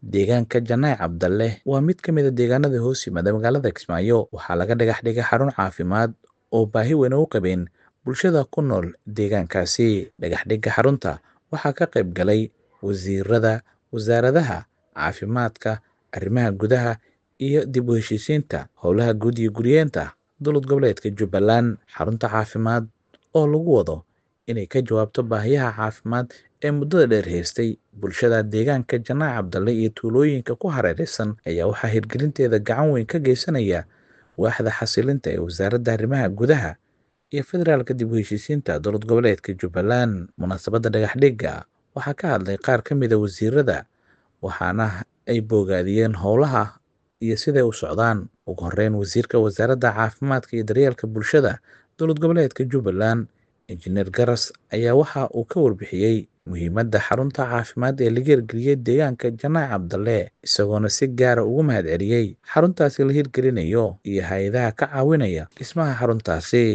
deegaanka janaac cabdalle waa mid ka mid a deegaanada hoos yimaada magaalada kismaayo waxaa laga dhagax dhigay xarun caafimaad oo baahi weyn u qabeen bulshada ku nool deegaankaasi dhagaxdhigga xarunta waxaa ka qayb galay wasiirada wasaaradaha caafimaadka arrimaha gudaha iyo dib u heshiisiinta howlaha guud iyo guryeenta dowlad goboleedka jubbaland xarunta caafimaad oo lagu wado inay ka jawaabto baahiyaha caafimaad ee muddada dheer haystay bulshada deegaanka janaac cabdalle iyo tuulooyinka ku hareeraysan ayaa waxaa hirgelinteeda gacan weyn ka geysanaya waaxda xasilinta ee wasaaradda arrimaha gudaha iyo federaalka dib u heshiisiinta dowlad goboleedka jubbaland munaasabadda dhagaxdhigga waxaa ka hadlay qaar ka mida wasiirada waxaana ay boogaadiyeen howlaha iyo siday u socdaan ugu horeyn wasiirka wasaaradda caafimaadka iyo daryeelka bulshada dowlad goboleedka jubbaland injineer garas ayaa waxa uu ka warbixiyey muhiimadda xarunta caafimaad ee laga hirgeliyey deegaanka janaac cabdalle isagoona si gaara ugu mahad celiyey xaruntaasi la hirgelinayo iyo hay-adaha ka caawinaya dhismaha xaruntaasi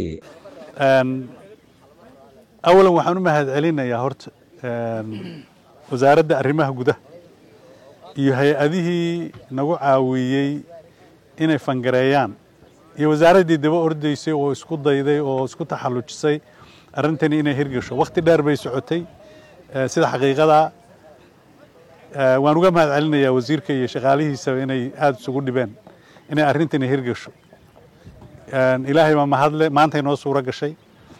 awalan waxaan u mahad celinayaa horta wasaaradda arrimaha gudaha iyo hay-adihii nagu caawiyey inay fangareeyaan iyo wasaaraddii daba ordaysay oo isku dayday oo isku taxallujisay arrintani inay hirgasho wakhti dheer bay socotay sida xaqiiqada waan uga mahad celinayaa wasiirka iyo shaqaalihiisaba inay aada isugu dhibeen inay arrintani hirgasho ilaahay baa mahadle maantay noo suuro gashay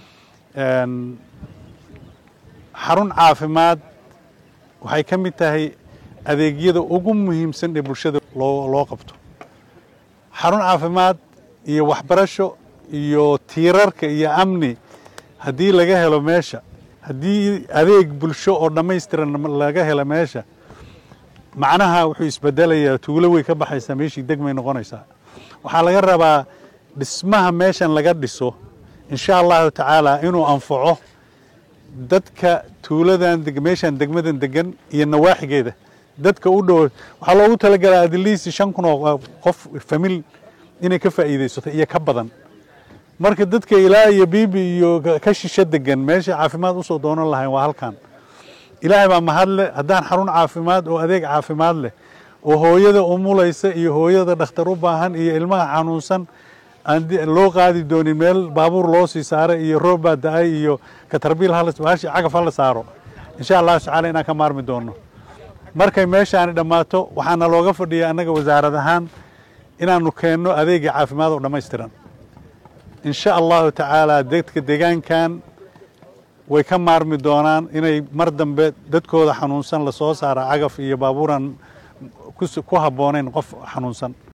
xarun caafimaad waxay ka mid tahay adeegyada ugu muhiimsan ee bulshada loo loo qabto xarun caafimaad iyo waxbarasho iyo tiirarka iyo amni haddii laga helo meesha haddii adeeg bulsho oo dhammaystiran laga helo meesha macnaha wuxuu isbedelayaa tuulo way ka baxaysaa meeshii degmay noqonaysaa waxaa laga rabaa dhismaha meeshan laga dhiso insha allahu tacaala inuu anfaco dadka tuuladan meeshan degmadan degan iyo nawaaxigeeda dadka u dhow waxaa loogu talagalaa adliisi shan kun oo qof famil inay ka faa'iidaysato iyo ka badan marka dadka ilaa iyo biibi iyo ka shisho degan meesha caafimaad usoo doonan lahayn waa halkan ilaahay baa mahadle haddaan xarun caafimaad oo adeeg caafimaad leh oo hooyada umulaysa iyo hooyada dhakhtar u baahan iyo ilmaha xanuunsan aan loo qaadi doonin meel baabuur loo sii saaray iyo roob baa da-ay iyo katarbiil hashi cagaf hala saaro insha allahu tacaala inaan ka maarmi doono markay meeshaani dhammaato waxaana looga fadhiya annaga wasaarad ahaan inaanu keenno adeega caafimaad oo dhammaystiran insha allahu tacaala dadka deegaankan way ka maarmi doonaan inay mar dambe dadkooda xanuunsan lasoo saara cagaf iyo baabuuran ku habboonayn qof xanuunsan